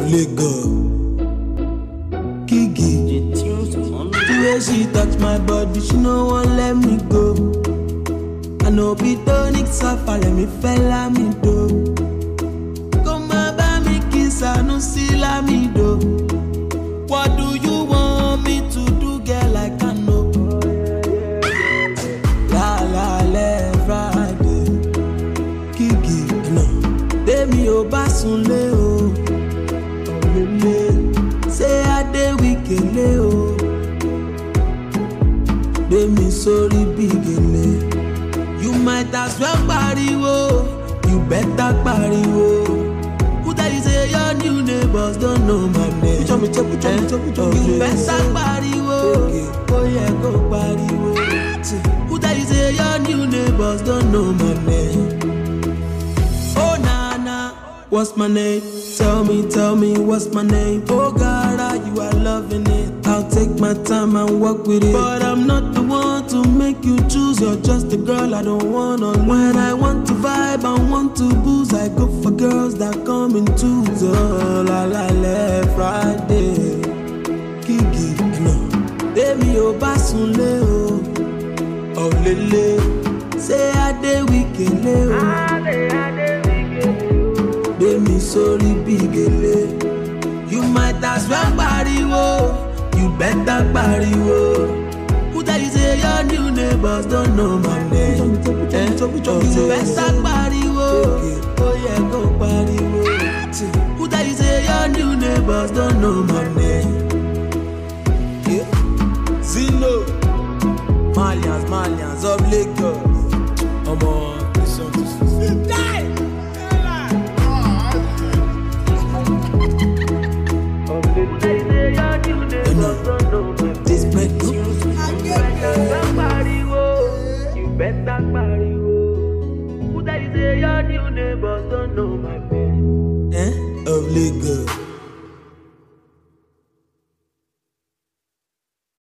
Lagos. Kiki. The way she touch my body, she no wan let me go. I know be tonic suffer, let me fella me do. Come bá mi kiss, I no see la me do. What do you want me to do, girl? I can know. La la le Friday, Kiki, no. Tèmi ò bá sunlé o, ọ̀lẹ́lẹ̀. Ṣé Adé wíkélé o? Gbémi sórí bí gèlè. You might as well pariwo, you better pariwo. Who tell you say your new neighbors don't know my name? Pucho mi, pucho mi, pucho mi, pucho mi. You better pariwo, ó yẹ kó pariwo. Who tell you say your new neighbors don't know my name? Oh Nana, what's my name? Tell me, tell me what's my name? Oh God, you are loving it. I'll take my time and work with it. But I'm not the one to make you choose. You're just a girl I don't wanna lose. When I want to vibe and want to booze, I go for girls that come in twos. Oh la la la, Friday. Kiki, no. Baby, ò bá sunlé o. Ọ̀lẹ́lẹ̀, ṣé Adé wíkélé o? gbé mi sórí bí gèlè. You might as well pariwo, you better pariwo. Who tell you say your new neighbors don't know my name? Eh? Oh, you better pariwo, ó yẹ kó pariwo. Who tell you say your new neighbors don't know my name? Yeah. Zino, Malians, Malians of Lagos. Ọmọ, this one too sweet. You know, this bread no You better pariwo. Who tell you say your new neighbors don't know my name? eh, of Lagos.